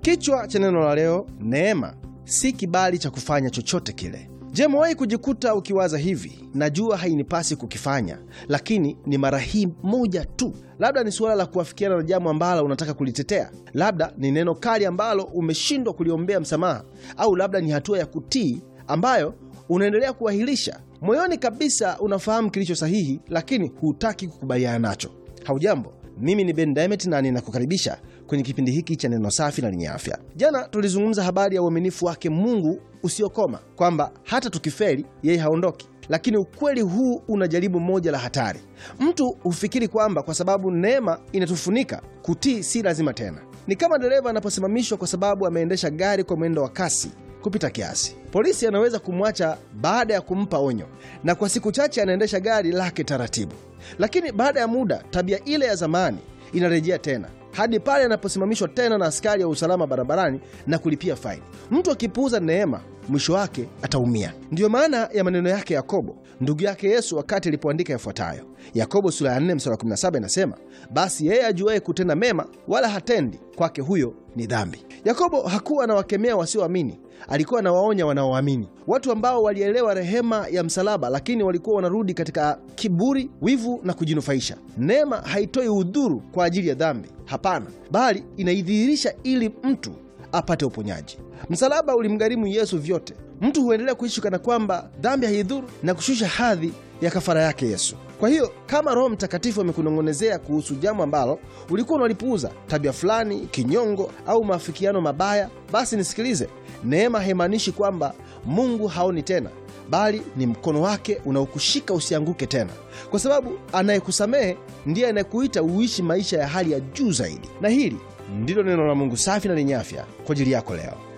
Kichwa cha neno la leo, neema si kibali cha kufanya chochote kile. Je, umewahi kujikuta ukiwaza hivi, najua hainipasi kukifanya, lakini ni mara hii moja tu? Labda ni suala la kuafikiana na jambo ambalo unataka kulitetea, labda ni neno kali ambalo umeshindwa kuliombea msamaha, au labda ni hatua ya kutii ambayo unaendelea kuahirisha. Moyoni kabisa unafahamu kilicho sahihi, lakini hutaki kukubaliana nacho. Haujambo, mimi ni Ben Diamond na ninakukaribisha kwenye kipindi hiki cha neno safi na lenye afya. Jana tulizungumza habari ya uaminifu wake Mungu usiokoma, kwamba hata tukifeli yeye haondoki. Lakini ukweli huu una jaribu moja la hatari. Mtu hufikiri kwamba kwa sababu neema inatufunika, kutii si lazima tena. Ni kama dereva anaposimamishwa kwa sababu ameendesha gari kwa mwendo wa kasi kupita kiasi. Polisi anaweza kumwacha baada ya kumpa onyo, na kwa siku chache anaendesha gari lake taratibu, lakini baada ya muda tabia ile ya zamani inarejea tena hadi pale anaposimamishwa tena na askari wa usalama barabarani na kulipia faini. Mtu akipuuza neema, mwisho wake ataumia. Ndiyo maana ya maneno yake Yakobo ndugu yake Yesu wakati alipoandika yafuatayo. Yakobo sura ya 4 mstari wa 17 inasema, basi yeye ajuaye kutenda mema wala hatendi, kwake huyo ni dhambi. Yakobo hakuwa anawakemea wasioamini, alikuwa anawaonya wanaoamini, watu ambao walielewa rehema ya msalaba, lakini walikuwa wanarudi katika kiburi, wivu na kujinufaisha. Neema haitoi udhuru kwa ajili ya dhambi, hapana, bali inaidhihirisha ili mtu apate uponyaji. Msalaba ulimgharimu Yesu vyote. Mtu huendelea kuishi kana kwamba dhambi haidhuru na kushusha hadhi ya kafara yake Yesu. Kwa hiyo kama Roho Mtakatifu amekunong'onezea kuhusu jambo ambalo ulikuwa unalipuuza, tabia fulani, kinyongo au maafikiano mabaya, basi nisikilize. Neema haimaanishi kwamba Mungu haoni tena, bali ni mkono wake unaokushika usianguke tena, kwa sababu anayekusamehe ndiye anayekuita uishi maisha ya hali ya juu zaidi. Na hili ndilo neno la Mungu safi na lenye afya kwa ajili yako leo.